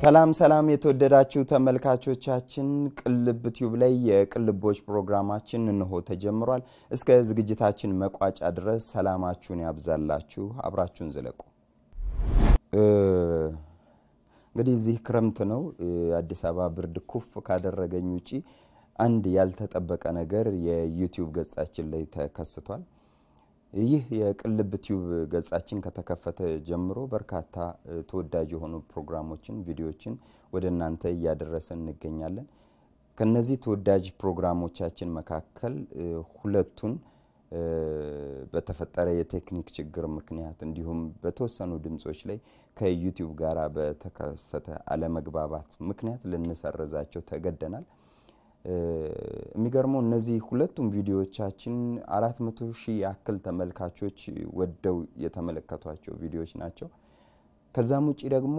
ሰላም ሰላም የተወደዳችሁ ተመልካቾቻችን ቅልብ ቲዩብ ላይ የቅልቦች ፕሮግራማችን እንሆ ተጀምሯል። እስከ ዝግጅታችን መቋጫ ድረስ ሰላማችሁን ያብዛላችሁ። አብራችሁን ዝለቁ። እንግዲህ እዚህ ክረምት ነው። የአዲስ አበባ ብርድ ኩፍ ካደረገኝ ውጪ አንድ ያልተጠበቀ ነገር የዩቲዩብ ገጻችን ላይ ተከስቷል። ይህ የቅልብ ቲዩብ ገጻችን ከተከፈተ ጀምሮ በርካታ ተወዳጅ የሆኑ ፕሮግራሞችን፣ ቪዲዮዎችን ወደ እናንተ እያደረሰን እንገኛለን። ከነዚህ ተወዳጅ ፕሮግራሞቻችን መካከል ሁለቱን በተፈጠረ የቴክኒክ ችግር ምክንያት እንዲሁም በተወሰኑ ድምጾች ላይ ከዩቲዩብ ጋር በተከሰተ አለመግባባት ምክንያት ልንሰርዛቸው ተገደናል። የሚገርመው እነዚህ ሁለቱም ቪዲዮዎቻችን አራት መቶ ሺህ ያክል ተመልካቾች ወደው የተመለከቷቸው ቪዲዮዎች ናቸው። ከዛም ውጭ ደግሞ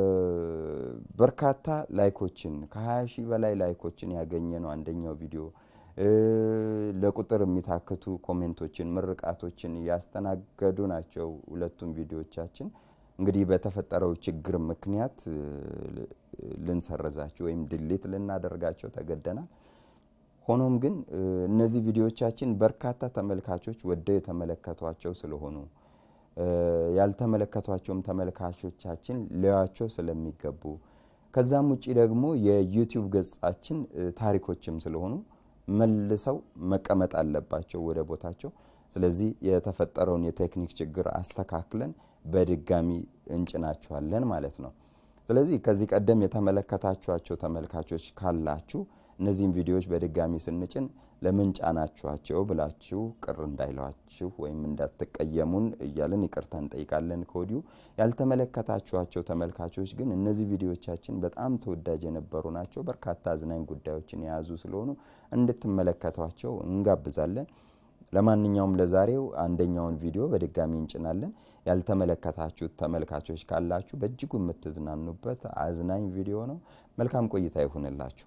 በርካታ ላይኮችን ከ20 ሺህ በላይ ላይኮችን ያገኘ ነው አንደኛው ቪዲዮ። ለቁጥር የሚታክቱ ኮሜንቶችን፣ ምርቃቶችን ያስተናገዱ ናቸው ሁለቱም ቪዲዮዎቻችን። እንግዲህ በተፈጠረው ችግር ምክንያት ልንሰረዛቸው ወይም ድሌት ልናደርጋቸው ተገደናል። ሆኖም ግን እነዚህ ቪዲዮዎቻችን በርካታ ተመልካቾች ወደው የተመለከቷቸው ስለሆኑ ያልተመለከቷቸውም ተመልካቾቻችን ሊያቸው ስለሚገቡ ከዛም ውጭ ደግሞ የዩቲዩብ ገጻችን ታሪኮችም ስለሆኑ መልሰው መቀመጥ አለባቸው ወደ ቦታቸው። ስለዚህ የተፈጠረውን የቴክኒክ ችግር አስተካክለን በድጋሚ እንጭናችኋለን ማለት ነው። ስለዚህ ከዚህ ቀደም የተመለከታችኋቸው ተመልካቾች ካላችሁ እነዚህም ቪዲዮዎች በድጋሚ ስንጭን ለምን ጫናችኋቸው ብላችሁ ቅር እንዳይሏችሁ ወይም እንዳትቀየሙን እያልን ይቅርታ እንጠይቃለን ከወዲሁ። ያልተመለከታችኋቸው ተመልካቾች ግን እነዚህ ቪዲዮዎቻችን በጣም ተወዳጅ የነበሩ ናቸው። በርካታ አዝናኝ ጉዳዮችን የያዙ ስለሆኑ እንድትመለከቷቸው እንጋብዛለን። ለማንኛውም ለዛሬው አንደኛውን ቪዲዮ በድጋሚ እንጭናለን። ያልተመለከታችሁት ተመልካቾች ካላችሁ በእጅጉ የምትዝናኑበት አዝናኝ ቪዲዮ ነው። መልካም ቆይታ ይሁንላችሁ።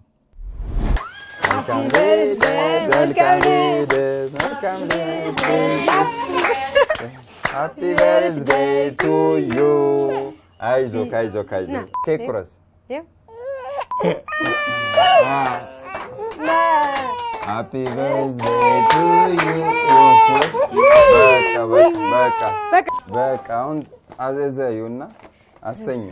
ሃፒ በርዝዴይ ቱ ዩ። አይዞህ አይዞህ አይዞህ። ኬክ ቁረስ። ሃፒ በርዝዴይ ቱ ዩ። በቃ በቃ በቃ አሁን አዘዘዩና አስተኙ።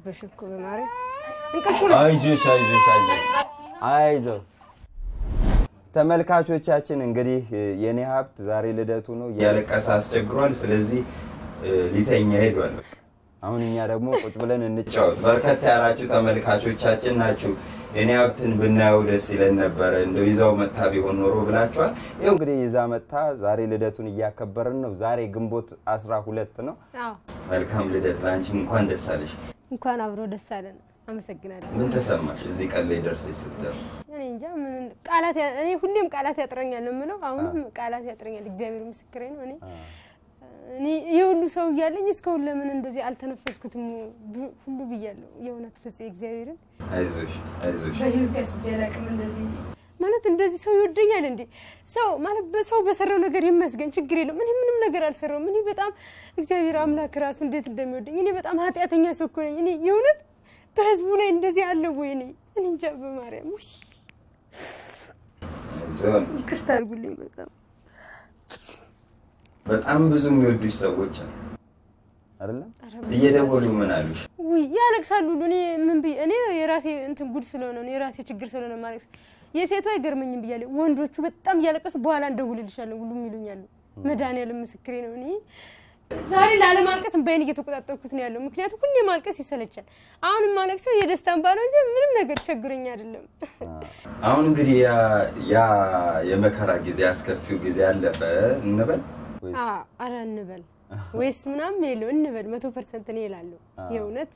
አይዞሽ አይዞሽ አይዞሽ አይዞህ። ተመልካቾቻችን እንግዲህ የኔ ሀብት ዛሬ ልደቱ ነው፣ እያለቀሰ አስቸግሯል። ስለዚህ ሊተኛ ሄዷል። አሁን እኛ ደግሞ ቁጭ ብለን እንጫወት። በርከት ያላችሁ ተመልካቾቻችን ናችሁ የኔ ሀብትን ብናየው ደስ ይለን ነበረ እንደው ይዛው መታ ቢሆን ኖሮ ብላችኋል። ይኸው እንግዲህ ይዛ መታ ዛሬ ልደቱን እያከበርን ነው። ዛሬ ግንቦት አስራ ሁለት ነው። መልካም ልደት ለአንቺም እንኳን ደስ አለሽ። እንኳን አብሮ ደስ አለን። አመሰግናለሁ። ምን ተሰማሽ እዚህ ቀን ላይ ደርሰሽ ስትል? እኔ እንጃ ምን ቃላት እኔ ሁሌም ቃላት ያጥረኛል ነው የምለው። አሁንም ቃላት ያጥረኛል። እግዚአብሔር ምስክሬ ነው። እኔ እኔ የሁሉ ሰው እያለኝ እስካሁን ለምን እንደዚህ አልተነፈስኩትም ሁሉ ብያለሁ። የእውነት ፍፄ እግዚአብሔርን አይዞሽ አይዞሽ። እንደዚህ ማለት እንደዚህ ሰው ይወደኛል እንዴ? ሰው ማለት በሰው በሰራው ነገር ይመስገን፣ ችግር የለውም። እኔ ምንም ነገር አልሰራውም። እኔ በጣም እግዚአብሔር አምላክ ራሱ እንዴት እንደሚወደኝ እኔ በጣም ኃጢአተኛ ሰው እኮ ነኝ። እኔ የእውነት በህዝቡ ላይ እንደዚህ አለ ወይ? እኔ እኔ እንጃ በማርያም ውይ፣ ይቅርታ አድርጉልኝ። በጣም በጣም ብዙ የሚወዱሽ ሰዎች አሉ አይደለም? እየደወሉ ምን አሉሽ? ውይ ያለቅሳሉ ሁሉ። እኔ ምን ብዬ እኔ የራሴ እንትን ጉድ ስለሆነ ነው የራሴ ችግር ስለሆነ ማለቅስ የሴቱ አይገርመኝም ብያለሁ። ወንዶቹ በጣም እያለቀሱ በኋላ እንደውልልሻለሁ ሁሉም ይሉኛሉ። መድኃኒዓለም ምስክሬ ነው። እኔ ዛሬ ላለማልቀስ እንባዬን እየተቆጣጠርኩት ነው ያለው። ምክንያቱም ሁሌ ማልቀስ ይሰለቻል። አሁንም ማለቅሰው የደስታ እንባ ነው እንጂ ምንም ነገር ቸግረኝ አይደለም። አሁን እንግዲህ ያ የመከራ ጊዜ አስከፊው ጊዜ አለፈ እንበል ወይስ? አረ እንበል ወይስ ምናምን የለው እንበል። መቶ ፐርሰንት እኔ እላለሁ የእውነት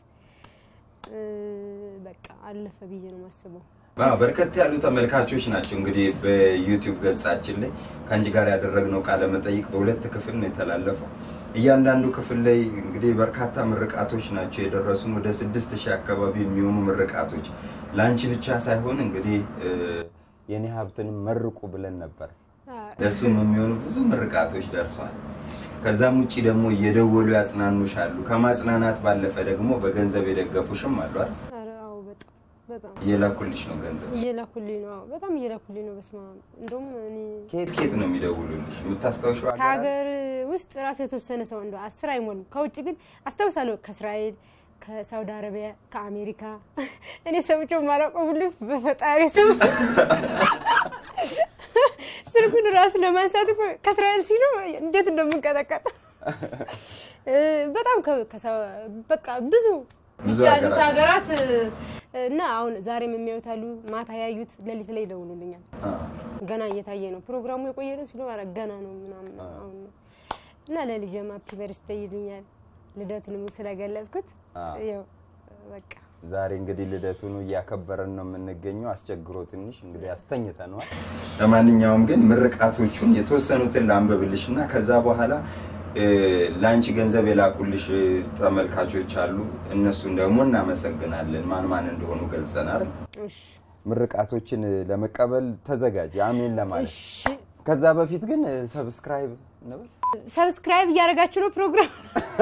በቃ አለፈ ብዬ ነው የማስበው። በርከት ያሉ ተመልካቾች ናቸው እንግዲህ በዩቲዩብ ገጻችን ላይ ከአንቺ ጋር ያደረግነው ቃለ መጠይቅ በሁለት ክፍል ነው የተላለፈው። እያንዳንዱ ክፍል ላይ እንግዲህ በርካታ ምርቃቶች ናቸው የደረሱን ወደ ስድስት ሺህ አካባቢ የሚሆኑ ምርቃቶች ለአንቺ ብቻ ሳይሆን እንግዲህ የኔ ሀብትንም መርቁ ብለን ነበር። ለእሱም የሚሆኑ ብዙ ምርቃቶች ደርሰዋል። ከዛም ውጭ ደግሞ እየደወሉ ያጽናኑሻሉ። ከማጽናናት ባለፈ ደግሞ በገንዘብ የደገፉሽም አሉ አይደል? ኧረ አዎ በጣም እየላኩልሽ ነው ገንዘብ? እየላኩልኝ ነው። አዎ፣ በጣም እየላኩልኝ ነው። በስመ አብ እንደውም እኔ ከየት ከየት ነው የሚደውሉልሽ? የምታስታውሽው ሀገር አለ? ከሀገር ውስጥ ራሱ የተወሰነ ሰው እንደ አስር አይሞልም። ከውጭ ግን አስታውሳለሁ ከእስራኤል፣ ከሳውዲ አረቢያ፣ ከአሜሪካ እኔ ሰምቼው የማላውቀው ሁሉ በፈጣሪ ስም ስልኩን ራሱ ለማንሳት እኮ ከእስራኤል ሲሉ እንዴት እንደምንቀጠቀጥ እ፣ በጣም ከ- ከሰ- በቃ ብዙ ብዙ ብቻ ያሉት ሀገራት። ሀገራት እ፣ እና አሁን ዛሬም የሚያዩት አሉ። ማታ ያዩት ሌሊት ላይ ይደውሉልኛል። አ፣ ገና እየታየ ነው ፕሮግራሙ የቆየ ነው ሲሉ ኧረ ገና ነው ምናምን አሁን ነው እና ለልጄም ሃፒ በርስዴይ ይሉኛል ልደቱንም ስለገለጽኩት አ። ያው በቃ ዛሬ እንግዲህ ልደቱን እያከበረን ነው የምንገኘው። አስቸግሮ ትንሽ እንግዲህ አስተኝተነዋል። ለማንኛውም ግን ምርቃቶቹን የተወሰኑትን ላንብብልሽ እና ከዛ በኋላ እ፣ ለአንቺ ገንዘብ የላኩልሽ እ፣ ተመልካቾች አሉ። እነሱን ደግሞ እናመሰግናለን። ማን ማን እንደሆኑ ገልጸናል። እሺ ምርቃቶችን እ፣ ለመቀበል ተዘጋጅ፣ አሜን ለማለት። እሺ ከዛ በፊት ግን እ፣ ሰብስክራይብ እንበል። ሰብስክራይብ እያደረጋችሁ ነው ፕሮግራም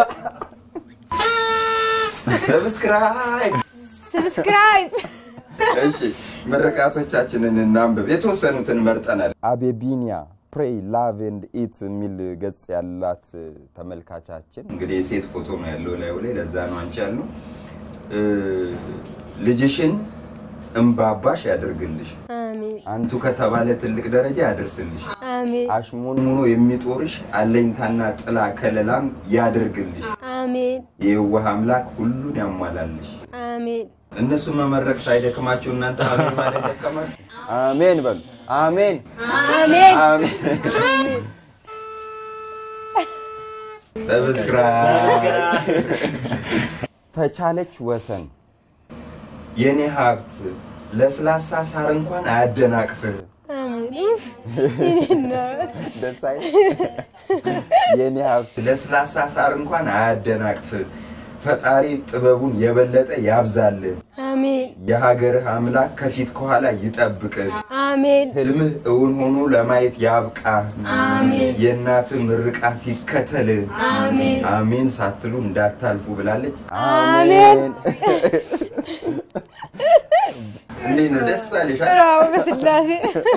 ሰብስክራይብ ሰብስክራይብ እሺ ምርቃቶቻችንን እናንብብ። የተወሰኑትን መርጠናል። አቤቢኒያ ፕሬይ ላቭ ኤንድ ኢት የሚል ገጽ ያላት ተመልካቻችን እንግዲህ የሴት ፎቶ ነው ያለው ላዩ ላይ። ለዛ ነው አንቺ ያልነው። እ፣ ልጅሽን እምባባሽ ያደርግልሽ፣ አሜን አንቱ ከተባለ ትልቅ ደረጃ ያደርስልሽ፣ አሜን አሽሞንሙኖ የሚጦርሽ አለኝታና ጥላ ከለላም ያደርግልሽ፣ አሜን የየዋህ አምላክ ሁሉን ያሟላልሽ። አሜን እነሱ መመረቅ ሳይደክማቸው እናንተ አሜን ማለት ደከማችሁ? አሜን በሉ። አሜን አሜን አሜን። ሰብስክራይብ ተቻለች ወሰን የኔ ሀብት ለስላሳ ሳር እንኳን አያደናቅፍህ። አሜን ይሄን ደስ አይል? የኔ ሀብት ለስላሳ ሳር እንኳን አያደናቅፍህ። ፈጣሪ ጥበቡን የበለጠ ያብዛልህ። አሜን የሀገርህ አምላክ ከፊት ከኋላ ይጠብቅህ። አሜን ህልምህ እውን ሆኖ ለማየት ያብቃ። አሜን የእናትህ ምርቃት ይከተልህ። አሜን አሜን ሳትሉ እንዳታልፉ ብላለች። አሜን። እንዴት ነው? ደስ አለሽ? ራው በስላሴ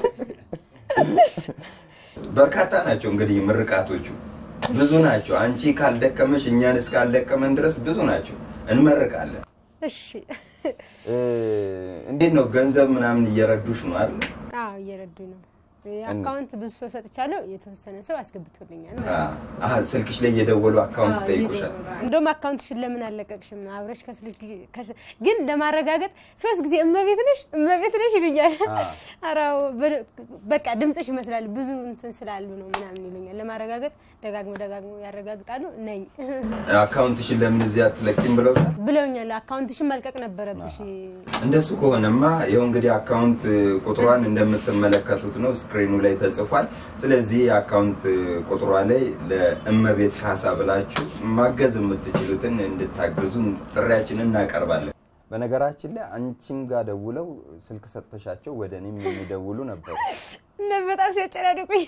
በርካታ ናቸው እንግዲህ ምርቃቶቹ ብዙ ናቸው። አንቺ ካልደከመሽ እኛን እስካልደከመን ድረስ ብዙ ናቸው። እንመርቃለን። እሺ እ፣ እንዴት ነው ገንዘብ ምናምን እየረዱሽ ነው አይደል? አዎ እየረዱ ነው አካውንት ብዙ ሰው ሰጥቻለሁ የተወሰነ ሰው አስገብቶልኛል አሀ፣ ስልክሽ ላይ እየደወሉ አካውንት ጠይቁሻል። እንደውም አካውንትሽን ለምን አለቀቅሽም አብረሽ ከስልክ ከስ- ግን ለማረጋገጥ ሶስት ጊዜ እመቤት ነሽ እመቤት ነሽ ይሉኛል አ። አራው በቃ ድምፅሽ ይመስላል ብዙ እንትን ስላሉ ነው ምናምን ይሉኛል ለማረጋገጥ ደጋግሞ ደጋግሞ ያረጋግጣሉ ነኝ አካውንትሽን ለምን እዚህ አትለቂም ብለው ብለውኛል አካውንትሽን መልቀቅ ነበረብሽ እንደሱ ከሆነማ ይኸው እንግዲህ አካውንት ቁጥሯን እንደምትመለከቱት ነው ስክሪኑ ላይ ተጽፏል። ስለዚህ የአካውንት ቁጥሯ ላይ ለእመቤት ካሳ ብላችሁ ማገዝ የምትችሉትን እንድታግዙ ጥሪያችንን እናቀርባለን። በነገራችን ላይ አንቺም ጋር ደውለው ስልክ ሰጥተሻቸው ወደ እኔም የሚደውሉ ነበሩ። እና በጣም ሲያጨናድቁኝ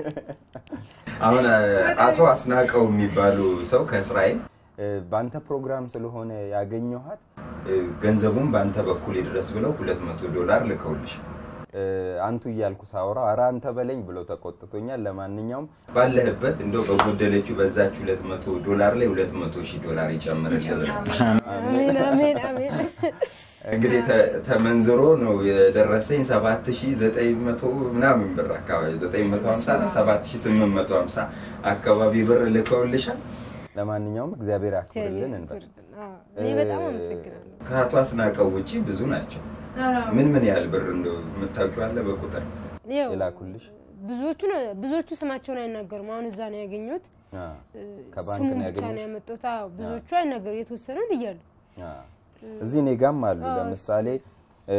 አሁን አቶ አስናቀው የሚባሉ ሰው ከእስራኤል እ፣ በአንተ ፕሮግራም ስለሆነ ያገኘኋት እ፣ ገንዘቡን በአንተ በኩል ይድረስ ብለው ሁለት መቶ ዶላር ልከውልሽ እ፣ አንቱ እያልኩ ሳወራ ኧረ አንተ በለኝ ብለው ተቆጥቶኛል። ለማንኛውም ባለህበት እንደው በጎደለችው በዛች ሁለት መቶ ዶላር ላይ ሁለት መቶ ሺህ ዶላር ይጨምርልህ። አሜን አሜን አሜን እንግዲህ ተ- ተመንዝሮ ነው የደረሰኝ 7900 ምናምን ብር አካባቢ 950 እና 7850 አካባቢ ብር ልከውልሻል። ለማንኛውም እግዚአብሔር ያክብርልን እንበል። አዎ፣ እኔ በጣም አመሰግናለሁ ከአቶ አስናቀው ውጪ ብዙ ናቸው። ምን ምን ያህል ብር እንደው የምታውቂው አለ በቁጥር ያው የላኩልሽ? ብዙዎቹ ነው ብዙዎቹ ስማቸውን አይናገሩም። አሁን እዛ ነው ያገኘሁት። አ፣ ከባንክ ስሙን ነው ብቻ ነው ያገኘሽ? ያመጡት። አዎ ብዙዎቹ አይናገሩ የተወሰነው እያሉ አ፣ እዚህ እኔ ጋም አሉ። ለምሳሌ እ፣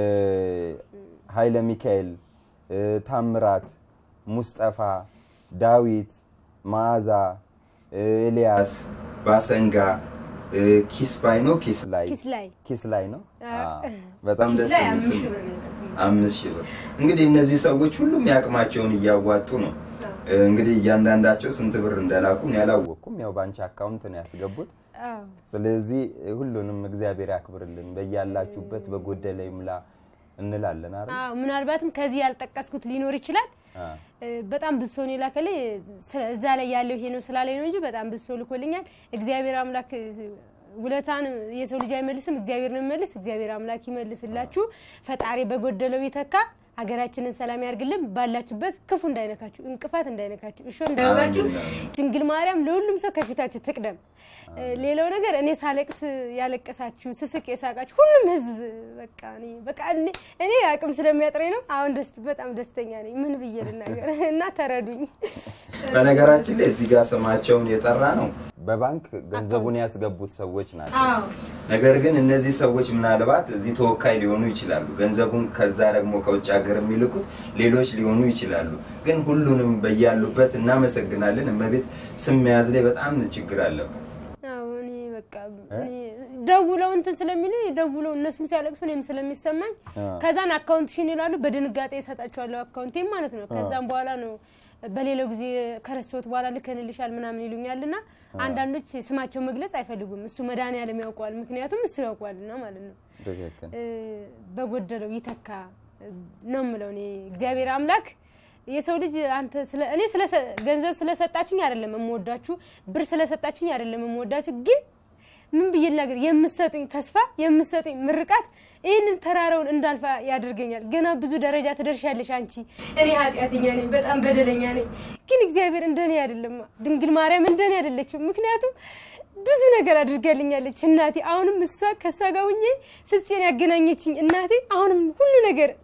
ኃይለ ሚካኤል እ፣ ታምራት፣ ሙስጠፋ፣ ዳዊት፣ መዓዛ፣ እ፣ ኤልያስ፣ ባሰንጋ እ፣ ኪስ ባይ ነው ኪስ ላይ ኪስ ላይ ኪስ ላይ ነው። አ፣ አ፣ በጣም ኪስ ደስ ላይ የሚል አምስት ስም ሺህ ብር ነው የላኩልኝ። አምስት ሺህ ብር። እንግዲህ እነዚህ ሰዎች ሁሉም ያቅማቸውን እያዋጡ ነው እንግዲህ እያንዳንዳቸው ስንት ብር እንደላኩም ያላወቅኩም፣ ያው ባንቺ አካውንት ነው ያስገቡት። አዎ ስለዚህ ሁሉንም እግዚአብሔር ያክብርልን፣ በያላችሁበት በጎደለ ይሙላ እንላለን አይደል? አዎ ምናልባትም ከዚህ ያልጠቀስኩት ሊኖር ይችላል። አ እ፣ በጣም ብዙ ሰው ነው የላከልኝ። ስለ- እዛ ላይ ያለው ይሄ ነው ስላለኝ ነው እንጂ በጣም ብዙ ሰው ልኮልኛል። እግዚአብሔር አምላክ እ፣ ውለታን የሰው ልጅ አይመልስም፣ እግዚአብሔር ነው የሚመልስ። እግዚአብሔር አምላክ ይመልስላችሁ። ፈጣሪ በጎደለው ይተካ። ሀገራችንን ሰላም ያርግልን። ባላችሁበት ክፉ እንዳይነካችሁ፣ እንቅፋት እንዳይነካችሁ፣ እሾ እንዳይወጋችሁ ድንግል ማርያም ለሁሉም ሰው ከፊታችሁ ትቅደም። እ፣ ሌላው ነገር እኔ ሳለቅስ ያለቀሳችሁ፣ ስስቅ የሳቃችሁ ሁሉም ህዝብ በቃ እኔ በቃ እኔ እኔ አቅም ስለሚያጥረኝ ነው። አሁን ደስ በጣም ደስተኛ ነኝ። ምን ብዬ ልናገር እና ተረዱኝ። በነገራችን ላይ እዚህ ጋር ስማቸውን የጠራ ነው በባንክ ገንዘቡን ያስገቡት ሰዎች ናቸው። አዎ ነገር ግን እነዚህ ሰዎች ምናልባት እዚህ ተወካይ ሊሆኑ ይችላሉ። ገንዘቡን ከዛ ደግሞ ከውጭ ሀገር የሚልኩት ሌሎች ሊሆኑ ይችላሉ። ግን ሁሉንም በያሉበት እናመሰግናለን። እመቤት ስም መያዝ ላይ በጣም ችግር አለበት። አዎ እኔ በቃ እኔ ደውለው እንትን ስለሚሉ ደውለው እነሱም ሲያለቅሱ እኔም ስለሚሰማኝ አ። ከዛን አካውንትሽን ይላሉ። በድንጋጤ እሰጣቸዋለሁ አካውንቴም ማለት ነው። ከዛም በኋላ ነው በሌላው ጊዜ ከረሰውት በኋላ ልከንልሻል ምናምን ይሉኛልና አንዳንዶች ስማቸው መግለጽ አይፈልጉም። እሱ መድኃኒዓለም ያውቀዋል፣ ምክንያቱም እሱ ያውቀዋልና ማለት ነው። ትክክል። እ፣ በጎደለው ይተካ እ፣ ነው የምለው እኔ እግዚአብሔር አምላክ የሰው ልጅ አንተ ስለ እኔ ስለ ገንዘብ ስለሰጣችሁኝ አይደለም የምወዳችሁ፣ ብር ስለሰጣችሁኝ አይደለም የምወዳችሁ። ግን ምን ብዬ ልናገር፣ የምትሰጡኝ ተስፋ የምትሰጡኝ ምርቃት ይህንን ተራራውን እንዳልፋ ያደርገኛል። ገና ብዙ ደረጃ ትደርሻለሽ አንቺ። እኔ ኃጢአተኛ ነኝ፣ በጣም በደለኛ ነኝ። ግን እግዚአብሔር እንደኔ አይደለም፣ ድንግል ማርያም እንደኔ አይደለችም። ምክንያቱም ብዙ ነገር አድርጋልኛለች እናቴ። አሁንም እሷ ከእሷ ጋር ሁኜ ፍፄን ያገናኘችኝ እናቴ አሁንም ሁሉ ነገር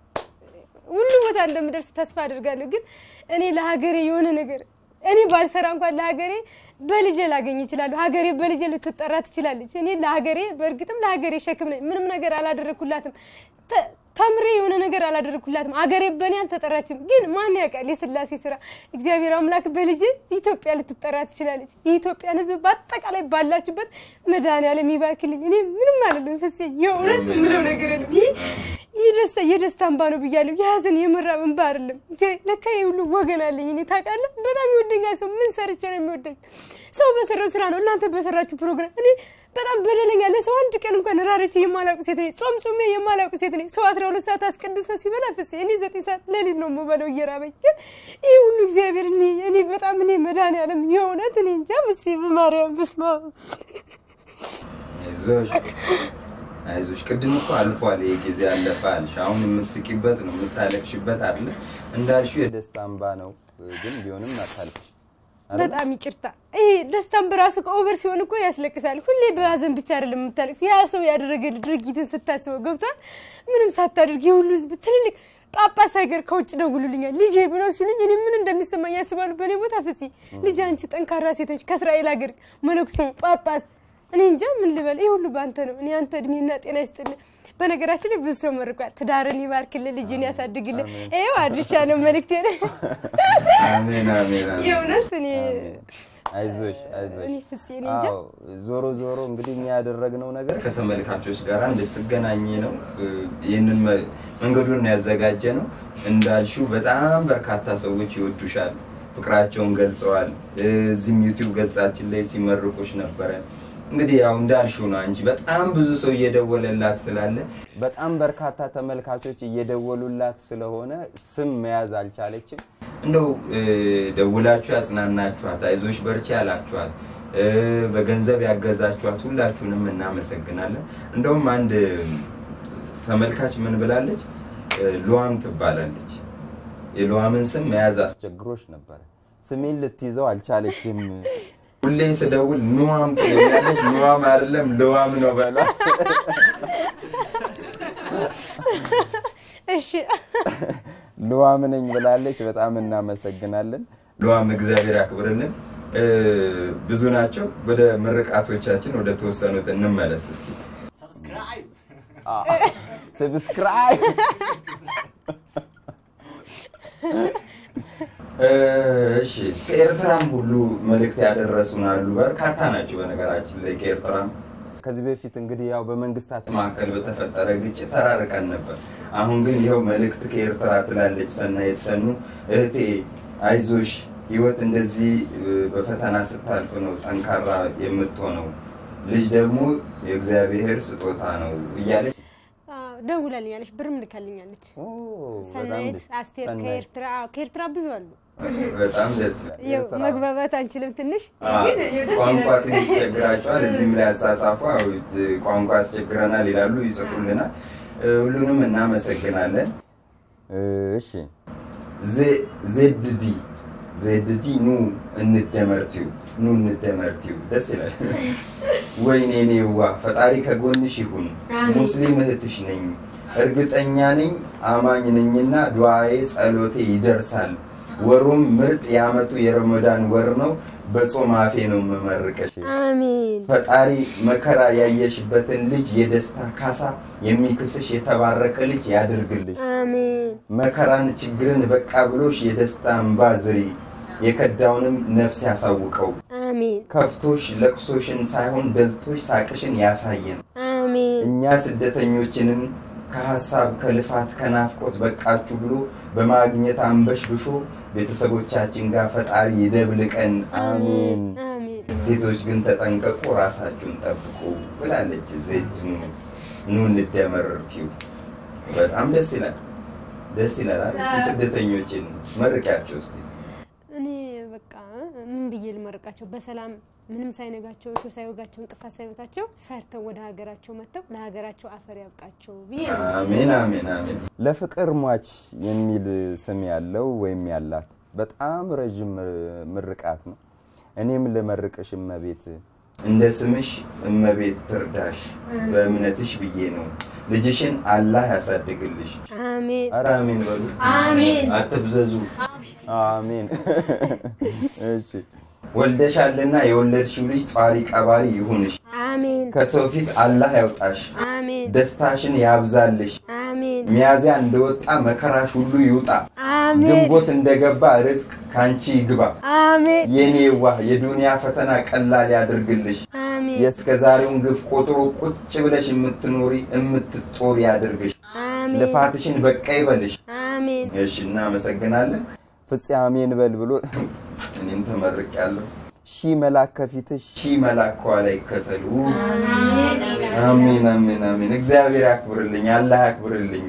ሁሉ ቦታ እንደምደርስ ተስፋ አድርጋለሁ። ግን እኔ ለሀገሬ የሆነ ነገር እኔ ባልሰራ እንኳን ለሀገሬ በልጄ ላገኝ ይችላሉ። ሀገሬ በልጄ ልትጠራ ትችላለች። እኔ ለሀገሬ በእርግጥም ለሀገሬ ሸክም ነኝ። ምንም ነገር አላደረግኩላትም። ተ- ተምሬ የሆነ ነገር አላደረግኩላትም። ሀገሬ በእኔ አልተጠራችም። ግን ማን ያውቃል? የስላሴ ስራ እግዚአብሔር አምላክ በልጄ ኢትዮጵያ ልትጠራ ትችላለች። የኢትዮጵያን ሕዝብ በአጠቃላይ ባላችሁበት መድኃኒዓለም ይባርክልኝ። እኔ ምንም አለለም ፍፄ፣ የእውነት ምለው ነገር የለም። ይህ ይህ ደስታ የደስታ እንባ ነው ብያለሁ። የሀዘን የመራብ እንባ አይደለም። እግዚአብሔር ለካ ይህ ሁሉ ወገን አለኝ። እኔ ታውቃለህ፣ በጣም ይወደኛል ሰው። ምን ሰርቼ ነው የሚወደኝ? ሰው በሰራው ስራ ነው። እናንተ በሰራችሁ ፕሮግራም እኔ በጣም በደለኛ ለሰው አንድ ቀን እንኳን ራርቼ የማላውቅ ሴት ነኝ። ጾም ጾሜ የማላውቅ ሴት ነኝ። ሰው አስራ ሁለት ሰዓት አስቀድሶ ሲበላ ፍፄ እኔ ዘጠኝ ሰዓት ሌሊት ነው የምበለው እየራበኝ። ግን ይህ ሁሉ እግዚአብሔር እኔ እኔ በጣም እኔ መድኃኒዓለም የእውነት እኔ እንጃ ፍፄ በማርያም በስመ አብ አይዞሽ አይዞሽ። ቅድም እኮ አልፏል፣ ይሄ ጊዜ አለፈ አልሽ። አሁን የምትስቂበት ነው የምታለቅሽበት አለ እንዳልሽው የደስታ እንባ ነው፣ ግን ቢሆንም አታልቅሽ። አይደል? በጣም ይቅርታ። ይሄ ደስታን በራሱ ከኦቨር ሲሆን እኮ ያስለቅሳል። ሁሌ በሀዘን ብቻ አይደለም የምታለቅስ። ያ ሰው ያደረገ ድርጊትን ስታስበው ገብቷል። ምንም ሳታደርግ የሁሉ ህዝብ ትልልቅ ጳጳስ ሀገር ከውጭ ደውሉልኛል ልጄ ብለው ሲሉኝ እኔ ምን እንደሚሰማኝ ያስባሉ። በእኔ ቦታ ፍፄ ልጅ አንቺ ጠንካራ ሴት ነች፣ ከእስራኤል ሀገር መነኩሴ ጳጳስ፣ እኔ እንጃ ምን ልበል። ይህ ሁሉ በአንተ ነው። እኔ አንተ እድሜና ጤና ይስጥልህ። በነገራችን ላይ ብዙ ሰው መርቋል። ትዳርን ይባርክልህ፣ ልጅን ያሳድግልህ። ይኸው አድርሻለሁ መልእክቴን። አሜን አሜን አሜን። የእውነት እኔ አይዞሽ አይዞሽ። እኔ ፍፄ እኔ እንጃ አዎ ዞሮ ዞሮ እንግዲህ እኛ ያደረግነው ነገር ከተመልካቾች ጋር እንድትገናኝ ነው። ይህንን መ- መንገዱን ነው ያዘጋጀ ነው። እንዳልሽው በጣም በርካታ ሰዎች ይወዱሻል፣ ፍቅራቸውን ገልጸዋል። እዚህም ዩቲዩብ ገጻችን ላይ ሲመርቁሽ ነበረ። እንግዲህ ያው እንዳልሽው ነው እንጂ በጣም ብዙ ሰው እየደወለላት ስላለ በጣም በርካታ ተመልካቾች እየደወሉላት ስለሆነ ስም መያዝ አልቻለችም። እንደው እ፣ ደውላችሁ ያጽናናችኋት፣ አይዞሽ በርቺ ያላችኋት፣ እ፣ በገንዘብ ያገዛችኋት ሁላችሁንም እናመሰግናለን። እንደውም አንድ ተመልካች ምን ብላለች? እ፣ ሉዋም ትባላለች። የሉዋምን ስም መያዝ አስቸግሮች ነበረ። ስሜን ልትይዘው አልቻለችም። ሁሌ ስደውል ኑዋም ትለኛለች። ኑዋም አይደለም ልዋም ነው በላ እሺ ልዋም ነኝ ብላለች። በጣም እናመሰግናለን ልዋም፣ እግዚአብሔር ያክብርልን። እ፣ ብዙ ናቸው። ወደ ምርቃቶቻችን ወደ ተወሰኑት እንመለስ እስኪ። ሰብስክራይብ ሰብስክራይብ እሺ ከኤርትራም ሁሉ መልእክት ያደረሱን አሉ። በርካታ ናቸው በነገራችን ላይ ከኤርትራም ከዚህ በፊት እንግዲህ ያው በመንግስታት መካከል በተፈጠረ ግጭት ተራርቀን ነበር። አሁን ግን ይኸው መልእክት ከኤርትራ ትላለች ሰናይት ሰኑ እህቴ አይዞሽ ህይወት እንደዚህ እ፣ በፈተና ስታልፍ ነው ጠንካራ የምትሆነው። ልጅ ደግሞ የእግዚአብሔር ስጦታ ነው እያለች አዎ፣ ደውላልኛለች፣ ብርም ልካልኛለች። ኦ፣ በጣም ሰናይት ደስ- አስቴር ሰናይት። ከኤርትራ አዎ፣ ከኤርትራ ብዙ አሉ። በጣም ደስ ይላል። ያው ኤርትራ- መግባባት አንችልም ትንሽ አዎ፣ ግን ያው ደስ ቋንቋ ይላል። ትንሽ ይቸግራቸዋል። እዚህም ላይ አጻጻፉ ያው ቋንቋ ያስቸግረናል ይላሉ፣ ይጽፉልናል። እ፣ ሁሉንም እናመሰግናለን። እሺ ዜድዲ ዜድዲ ኑ እንደመርቲው ኑ እንደመርቲው ደስ ይላል። ወይኔ ኔዋ ፈጣሪ ከጎንሽ ይሁን። ሙስሊም እህትሽ ነኝ እርግጠኛ ነኝ አማኝ ነኝና ዱዓዬ ጸሎቴ ይደርሳል። ወሩም ምርጥ የዓመቱ የረመዳን ወር ነው። በጾም አፌ ነው የምመርቀሽ። አሜን ፈጣሪ መከራ ያየሽበትን ልጅ የደስታ ካሳ የሚክስሽ የተባረከ ልጅ ያድርግልሽ። አሜን መከራን ችግርን በቃ ብሎሽ የደስታ እንባ ዝሪ፣ የከዳውንም ነፍስ ያሳውቀው። አሜን ከፍቶሽ ለቅሶሽን ሳይሆን ደልቶሽ ሳቅሽን ያሳየን። አሜን እኛ ስደተኞችንን ከሀሳብ ከልፋት ከናፍቆት በቃችሁ ብሎ በማግኘት አንበሽብሾ ቤተሰቦቻችን ጋር ፈጣሪ ይደብልቀን። አሜን። አሜን ሴቶች ግን ተጠንቀቁ፣ ራሳችሁን ጠብቁ ብላለች ዜድ ኑ ኑ እንደመር ቲዩብ። በጣም ደስ ይላል፣ ደስ ይላል። አይደል? እስቲ ስደተኞችን መርቂያቸው እስቲ። እኔ በቃ ምን ብዬ ልመርቃቸው? በሰላም ምንም ሳይነጋቸው እሾህ ሳይወጋቸው እንቅፋት ሳይመታቸው ሰርተው ወደ ሀገራቸው መጥተው ለሀገራቸው አፈር ያብቃቸው ብዬ ነው። አሜን አሜን አሜን። ለፍቅር ሟች የሚል ስም ያለው ወይም ያላት በጣም ረዥም ምርቃት ነው። እኔም ልመርቅሽ እመቤት፣ እንደ ስምሽ እመቤት ትርዳሽ፣ በእምነትሽ ብዬ ነው። ልጅሽን አላህ ያሳድግልሽ። አሜን ኧረ አሜን በሉ። አሜን አትብዘዙ። አሜን። እሺ ወልደሻልና የወለድሽው ልጅ ጧሪ ቀባሪ ይሁንሽ። አሜን ከሰው ፊት አላህ ያውጣሽ። አሜን ደስታሽን ያብዛልሽ። አሜን ሚያዚያ እንደወጣ መከራሽ ሁሉ ይውጣ። አሜን ግንቦት እንደገባ ርዝቅ ካንቺ ይግባ። አሜን የኔ ዋህ የዱንያ ፈተና ቀላል ያድርግልሽ። አሜን የእስከ ዛሬውን ግፍ ቆጥሮ ቁጭ ብለሽ የምትኖሪ የምትጦሪ ያድርግሽ። አሜን ልፋትሽን በቃ ይበልሽ። አሜን እሺ እናመሰግናለን። ፍፄ አሜን በል ብሎ እኔም ተመርቅ ያለሁ ሺህ መላክ ከፊትሽ ሺህ መላክ ከኋላ ይከተሉ። አሜን አሜን አሜን። እግዚአብሔር ያክብርልኝ፣ አላህ ያክብርልኝ።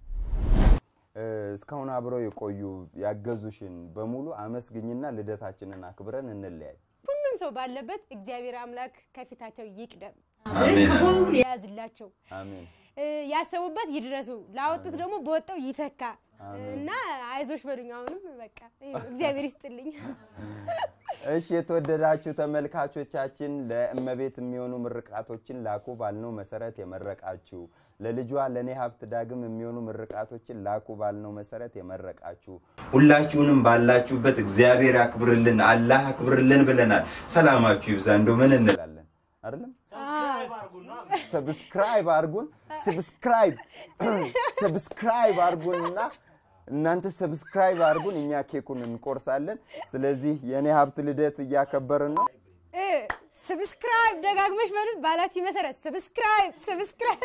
እስካሁን አብረው የቆዩ ያገዙሽን በሙሉ አመስግኝና ልደታችንን አክብረን እንለያይ። ሁሉም ሰው ባለበት እግዚአብሔር አምላክ ከፊታቸው ይቅደም፣ አሜን ክፉውን ያዝላቸው፣ አሜን። እ፣ ያሰቡበት ይድረሱ፣ ላወጡት ደግሞ በወጣው ይተካ እና አይዞሽ በሉኝ። አሁንም በቃ ይኸው እግዚአብሔር ይስጥልኝ። እሺ የተወደዳችሁ ተመልካቾቻችን ለእመቤት የሚሆኑ ምርቃቶችን ላኩ ባልነው መሰረት የመረቃችሁ ለልጇ ለእኔ ሀብት ዳግም የሚሆኑ ምርቃቶችን ላኩ ባልነው መሰረት የመረቃችሁ ሁላችሁንም ባላችሁበት እግዚአብሔር ያክብርልን፣ አላህ ያክብርልን ብለናል። ሰላማችሁ ይብዛ። እንደው ምን እንላለን አይደለም? ሰብስክራይብ አርጉን፣ ሰብስክራይብ ሰብስክራይብ አርጉንና እናንተ ሰብስክራይብ አርጉን፣ እኛ ኬኩን እንቆርሳለን። ስለዚህ የእኔ ሀብት ልደት እያከበርን ነው። እ፣ ሰብስክራይብ ደጋግመሽ በሉት ባላችሁ መሰረት ሰብስክራይብ ሰብስክራይብ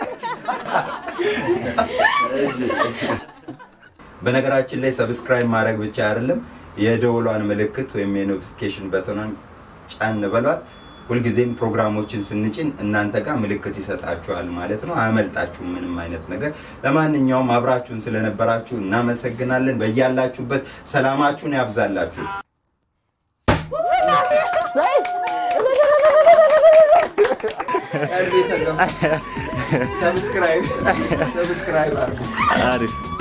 በነገራችን ላይ ሰብስክራይብ ማድረግ ብቻ አይደለም፣ የደወሏን ምልክት ወይም የኖቲፊኬሽን በተኗን ጫን በሏት። ሁልጊዜም ፕሮግራሞችን ስንጭን እናንተ ጋር ምልክት ይሰጣችኋል ማለት ነው። አያመልጣችሁም ምንም አይነት ነገር። ለማንኛውም አብራችሁን ስለነበራችሁ እናመሰግናለን። በያላችሁበት ሰላማችሁን ያብዛላችሁ። ሰብስክራይብ ሰብስክራይብ አድርጉ። አሪፍ